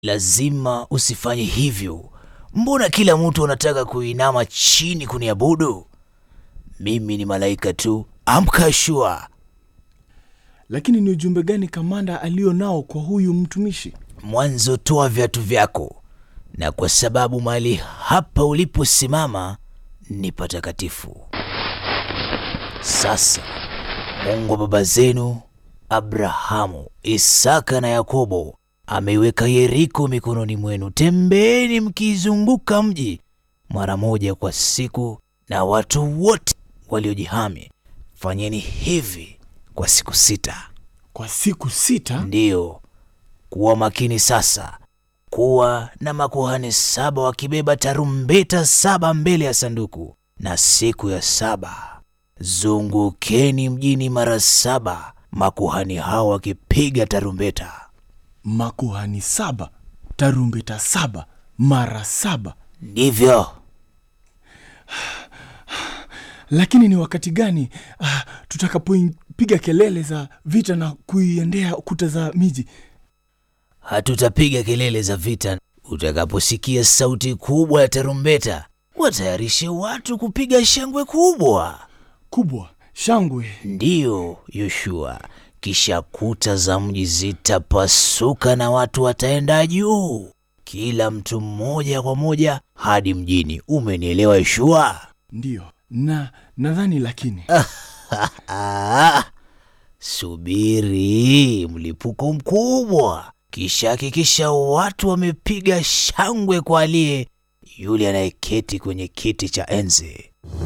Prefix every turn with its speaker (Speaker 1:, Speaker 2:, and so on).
Speaker 1: lazima usifanye hivyo. Mbona kila mtu anataka kuinama chini kuniabudu? Mimi ni malaika tu. Amka Shua.
Speaker 2: Lakini ni ujumbe gani kamanda alio nao kwa huyu mtumishi?
Speaker 1: Mwanzo toa viatu vyako, na kwa sababu mahali hapa uliposimama ni patakatifu. Sasa Mungu wa baba zenu Abrahamu, Isaka na Yakobo ameiweka Yeriko mikononi mwenu. Tembeeni mkiizunguka mji mara moja kwa siku, na watu wote waliojihami fanyeni hivi kwa siku sita.
Speaker 2: Kwa siku sita?
Speaker 1: Ndiyo, kuwa makini sasa. Kuwa na makuhani saba wakibeba tarumbeta saba mbele ya sanduku, na siku ya saba zungukeni mjini mara saba, makuhani hao wakipiga tarumbeta.
Speaker 2: Makuhani saba, tarumbeta saba, mara saba.
Speaker 1: Ndivyo
Speaker 2: Lakini ni wakati gani ah, tutakapopiga kelele za vita na kuiendea kuta za miji?
Speaker 1: hatutapiga kelele za vita. Utakaposikia sauti kubwa ya tarumbeta, watayarishe watu kupiga shangwe kubwa.
Speaker 2: Kubwa shangwe.
Speaker 1: Ndiyo, Yoshua. Kisha kuta za mji zitapasuka na watu wataenda juu, kila mtu mmoja kwa moja hadi mjini. Umenielewa, Yoshua?
Speaker 2: Ndiyo, na nadhani lakini
Speaker 1: Ah, subiri mlipuko mkubwa, kisha hakikisha watu wamepiga shangwe kwa aliye yule anayeketi kwenye kiti cha enzi.